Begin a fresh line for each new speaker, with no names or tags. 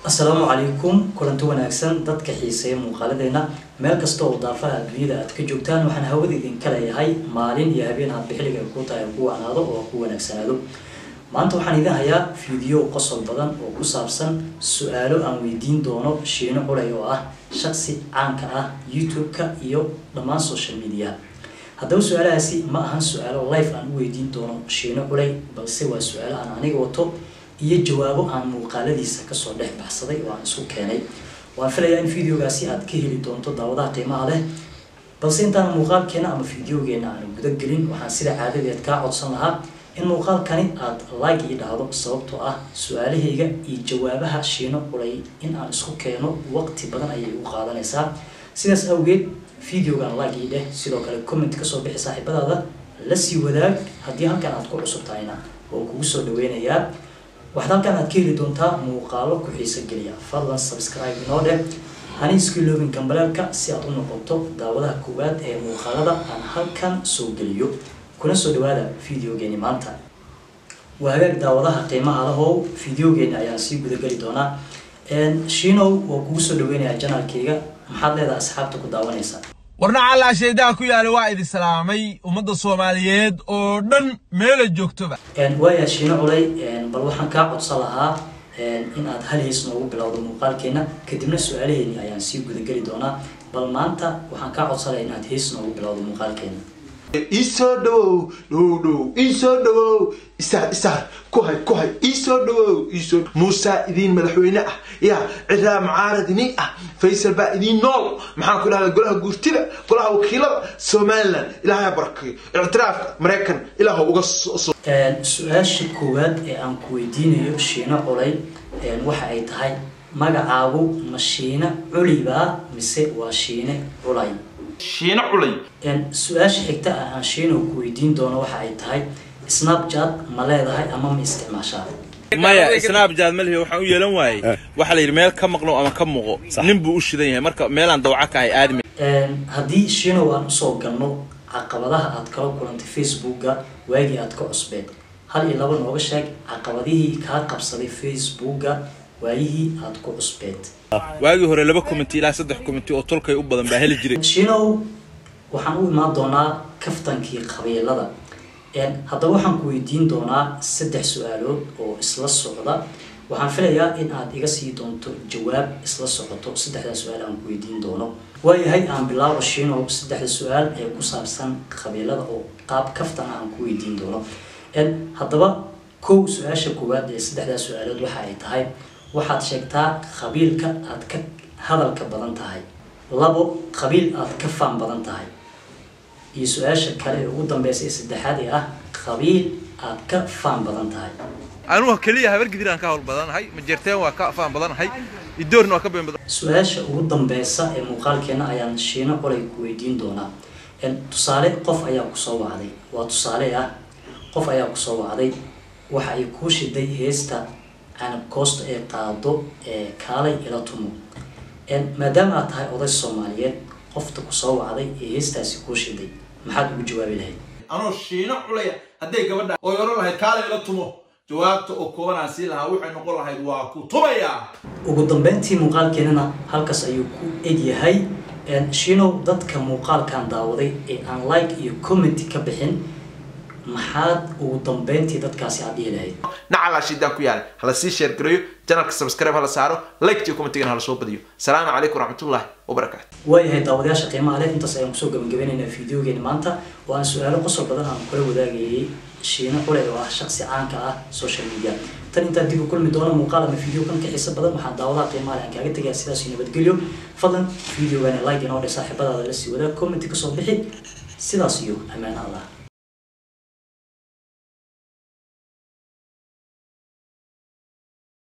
asalaamu calaykum kulanti wanaagsan dadka xiiseeya muuqaaladeena meel kasta oo daafaha adduunyada aad ka joogtaan waxaan hawada idinka leeyahay maalin iyo habeen aad bixiliga ku tahay ku wanaado oo ku wanaagsanaado maanta waxaan idin hayaa fiideo qosol badan oo ku saabsan su-aalo aan weydiin doono shiino culay oo ah shaqsi caanka ah youtube-ka iyo dhammaan social media haddaba su-aalahaasi ma ahan su-aalo life aan u weydiin doono shiino culay balse waa su-aalo aan aniga wato iyo jawaabo aan muuqaaladiisa kasoo dhex baxsaday oo aan isku keenay waan filayaa in videogaasi aad ka heli doonto daawadaha qiimaha leh balse intaan muuqaalkeena ama videogeena aan guda gelin waxaan sida caadadeed kaa codsan lahaa in muuqaalkani aad like ii dhahdo sababtoo ah su-aalahayga iyo jawaabaha shiino culay in aan isku keeno waqti badan ayay u qaadanaysaa sidaas awgeed videogan like ii dheh sidoo kale comment kasoo bixi saaxiibadaada la sii wadaag haddii halkan aad ku cusub tahayna oo kugu soo dhaweynayaa waxaad halkan aad ka heli doontaa muuqaalo ku xiiso geliya fadlan subscribe inoo dheh hani isku iloobin gambaleelka si aad u noqoto daawadaha koowaad ee muuqaalada aan halkan soo geliyo kuna soo dhawaada videogeeni maanta waa hagaag daawadaha qiimaha lahow videogeeni ayaan sii gudageli doonaa shiinow waa kugu soo dhaweynayaa janaalkayga maxaad leedahay asxaabta ku daawanaysa
warna callaa sheedaha ku yaala waa idin salaamay ummadda soomaaliyeed oo dhan meela joogtoba
waaya shiino culay bal waxaan kaa codsan lahaa in aad hal heys noogu bilowdo muuqaalkeena kadibna su-aalaheeni ayaan sii gudageli doonaa bal maanta waxaan kaa codsan lahaa inaad heys noogu bilowdo muuqaalkeena
iisoo dhawow dhow dhow iisoo dhawow isaar isaar ku hay ku hay iisoo dhawow iisoo muusaa idiin madaxweyne ah yaa ciraa mucaarad idiin ah faysal baa idiin nool maxaan ku dhahdaa golaha guurtida golaha wakiilada somaliland ilaahay barakeeyo ictiraafka maraykan ilaah uga soo
su-aasha koowaad ee aan ku weydiinayo shiino culay waxa ay tahay magacaagu ma shiine culibaa mise waa shiine culay
shiino culay
su-aasha xigta ah aan shiino ku weydiin doono waxa ay tahay snapchat ma leedahay ama ma isticmaashaa
maya snapchat ma lihi waxaan u yeelan waayey waxaa la yidhi meel ka maqno ama ka muuqo nin buu u shidan yahay marka meelaan dawca ka ahay aadmi
haddii shiinow aan usoo galno caqabadaha aad kala kulantay facebooka waagii aad ka cusbeed hal iyo laba nooga sheeg caqabadihii kaa qabsaday facebooka waayihii aad ku cusbeed
waagii hore laba community ilaa saddex community oo tolkay u badan baa heli jiray
shiinow waxaan u imaan doonaa kaftankii qabiilada haddaba waxaan ku weydiin doonaa saddex su-aalood oo isla socda waxaan filayaa in aad iga sii doonto jawaab isla socoto saddexdaa su-aal aan ku weydiin doono waayahay aan bilaabo shiinow saddexda su-aal ee ku saabsan qabiilada oo qaab kaftan aan ku weydiin doono haddaba kow su-aasha koowaad ee saddexdaa su-aalood waxa ay tahay waxaad sheegtaa qabiilka aad ka hadalka badan tahay labo qabiil aad ka faan badan tahay iyo su-aasha kale ee ugu dambeysa ee saddexaad ee ah qabiil aad ka faan badan tahay
anugu keliya habar gidir aan ka hawl badanahay majeerteen waa ka faan badanahay idoorna waa ka been badan
su-aasha ugu dambeysa ee muuqaalkeena ayaan shiino qolay ku weydiin doonaa tusaale qof ayaa kusoo wacday waa tusaale ah qof ayaa kusoo wacday waxa ay kuu shiday heesta canab koosta ee qaado ee kaalay ila tumo maadaama aad tahay oday soomaaliyeed qofta kusoo wacday ee heestaasi kuu shiday maxaad ugu jawaabi lahayd
anoo shiino culaya hadday gabadha oy odhan lahayd kaalay ila tumo jawaabta oo koobanaan sii lahaa waxay noqon lahayd waa ku tumayaa
ugu dambeyntii muuqaalkeenana halkaas ayuu ku egyahay shiinow dadka muuqaalkan daawaday ee aan like iyo comment ka bixin maxaad ugu dambeyntii dadkaasi aad dhihi lahayd
nacalaa shidaan ku yaala hala sii sheer gareeyo janalka subscribe hala saaro like iyo commentigana hala soo badiyo salaamu calaykum waraxmatullaahi wabarakaatu
waayahay daawadayaasha qiimaha leh intaas ayaan kusoo gabagabeynaynaa fideogeeni maanta oo aan su-aalo qosol badan aan kula wadaagayay shiino culey oo ah shaqsi caanka ah social media tan intaan dib u kulmi doono muuqaal ama video kan ka xiisa badan waxaan daawadaha qiimaha leh aan kaaga tegaya sidaas iyo nabadgelyo fadlan videogani like inoo dhe saaxiibadaada la sii wadaag comment kasoo bixi sidaas iyo ammaan allah